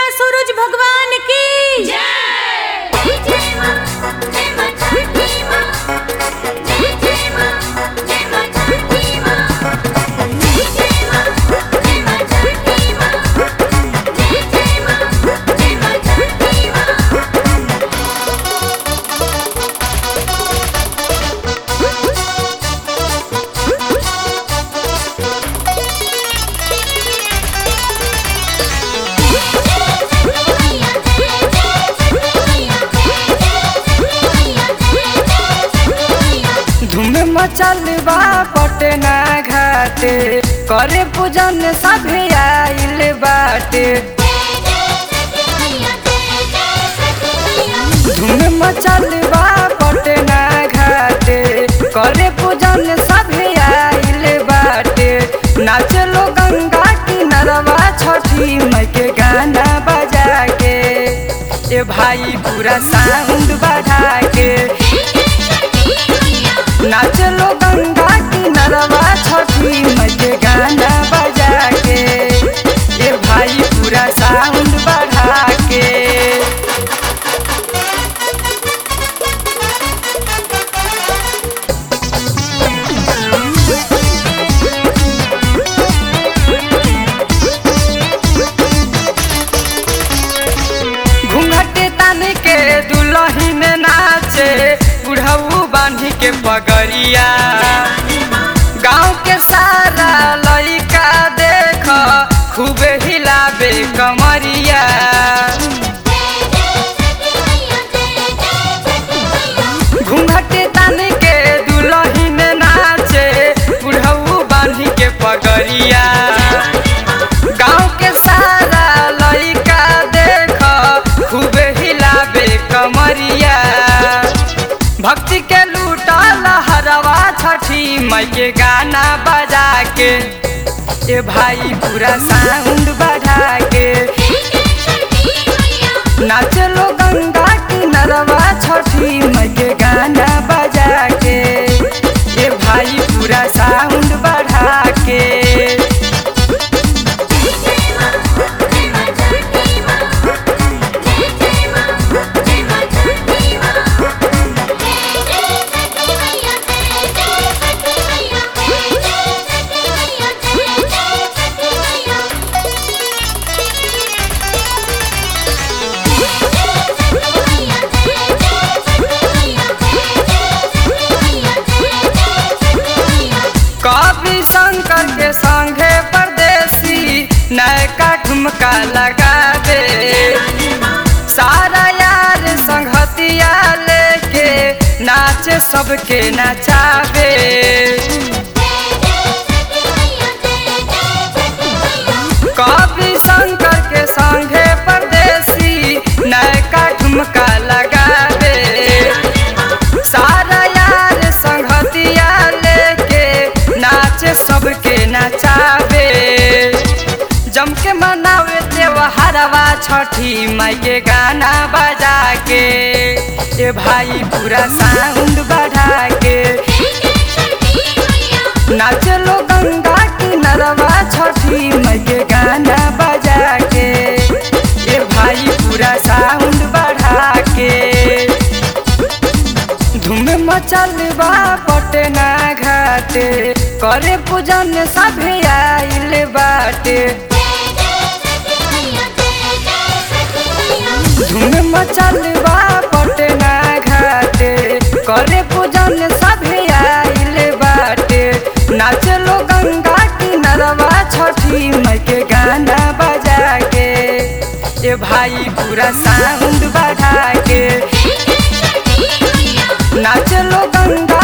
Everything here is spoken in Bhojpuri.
सूरज भगवान की जय जय मां जय मां छठी मां जय जय मां जय मां छठी मां जय जय मां जय मां छठी मां जय जय मां जय मां छठी मां धूम मचल बा पटना घाटे करे पूजन सभे आइल बाटे धूम मचल बा पटना घाटे करे पूजन सभे आइल बाटे नाचलो गंगा किनरवा छठी मई के गाना बजा के ए भाई पूरा साउंड बढ़ा के नाचलो गंगा किनरवा छठी मई के गाना बजा के ए भाई पूरा साउंड बढ़ा के घूंघटे तान के दुलही में नाचे बुढ़ऊ बांधी के पगड़िया गाँव के सारा लइका देख खूबे हिलाबे कमरिया घूंघटे तान के दुलही में नाचे बुढ़ऊ बांधी के पगड़िया गाँव के सारा लइका देख खूबे हिलाबे कमरिया भक्ति के लूटा लहरवा छठी मई के गाना बजा के ए भाई पूरा साउंड बढ़ा के नाचलो गंगा किनरवा छठी मई के गाना बजा के ए भाई पूरा साउंड बढ़ा के कवि शंकर के संगे परदेसी नयका ठुमका लगा दे सारा यार संगतिया लेके नाचे सबके नचावे कवि शंकर के संगे परदेसी नयका ठुमका लगा दे सारा यार संगतिया लेके नाचे सबके नचावे जम के मनावे त्योहारवा छठी माई के गाना बजा के ए भाई पूरा साउंड बढ़ा के नाचलो गंगा किनरवा छठी मई के गाना बजा के ए भाई पूरा साउंड बढ़ा के धूम मचल बा पटना घाटे करे पूजन सभे आइल बाटे धूम मचल बा पटना घाटे करे पूजन सभे आइल बाटे नाचलो गंगा किनरवा छठी मई के गाना बजा के ए भाई पूरा साउंड बढ़ा के नाचलो गंगा